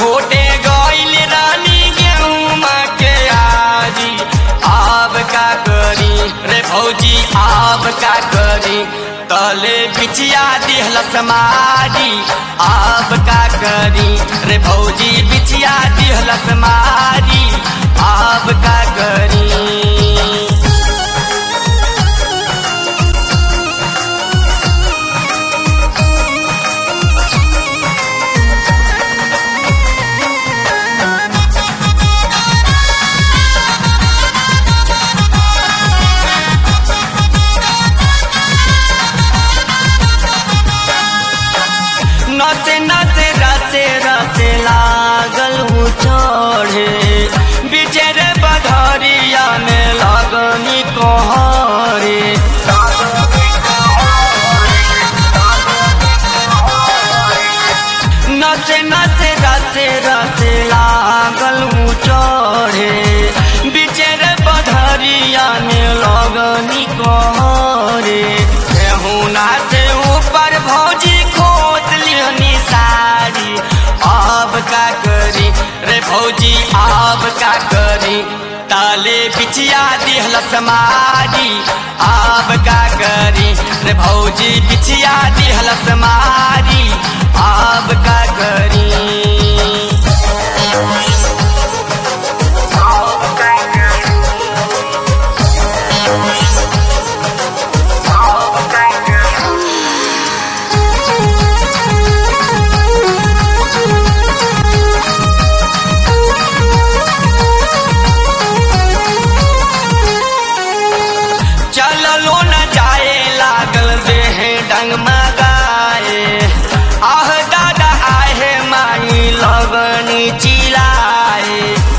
कोटे गइल रानी गेहूं के आजी आब का करी रे भौजी आब का करी तले बिछिया दिहलस मारी आब का करी रे भौजी बिछिया दिहलस मारी आब का करी नचे नचे रसे रसे लागल हूँ चढ़े बिचर बधरिया में लगनी कहरे नचे नचे रसे रसे लागल हूँ चढ़े बिचर बधरिया में लगनी कहरे केहुना से ऊपर भौजी खोत लिहनी साड़ी अब का करी रे भौजी अब का करी ताले बिछिया दिहलस मारी अब का करी रे भौजी बिछिया दिहलस मारी अब का करी चललो न जाए लागल देह डंग मगाए आह दादा आहे माई लगनी चिलाए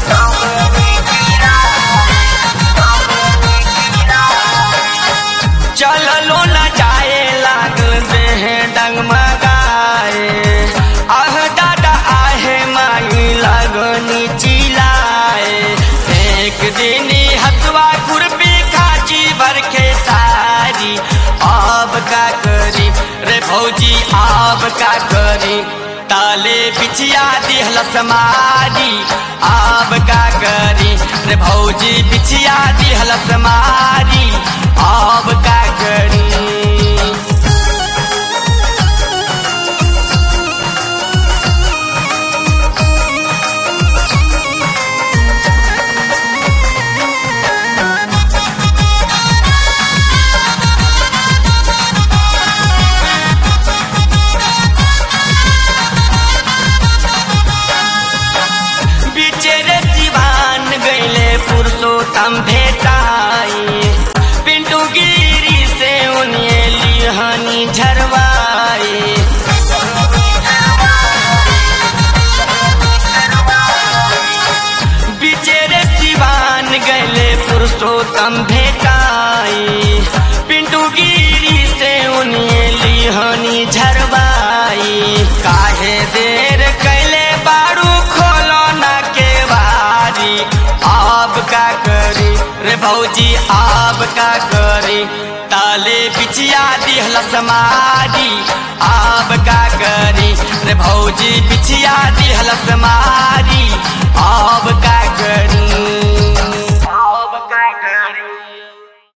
चललो न जाए लागल देह डंग मगाए आह दादा आहे माई लगनी चिलाए एक दिन हथवा खुरपी खाची भर के सारी अब का करी रे भौजी अब का करी ताले बिछिया दिहलस मारी अब का करी रे भौजी बिछिया दिहलस मारी अब का करी बिचेरे जीवान गईले पुरुषोत्तम भेटाई पिंटू गिरी से उन्हें लिहनी झरवाई बिचेरे जीवान गईले पुरुषोत्तम भेटाई पिंटू गिरी से उन्हें लिहनी झरवाई काहे देर कैले बारू खोलो न के बारी आप का करी रे भौजी आप का करी ताले बिछिया दिहलस मारी आप का करी रे भौजी बिछिया दिहलस मारी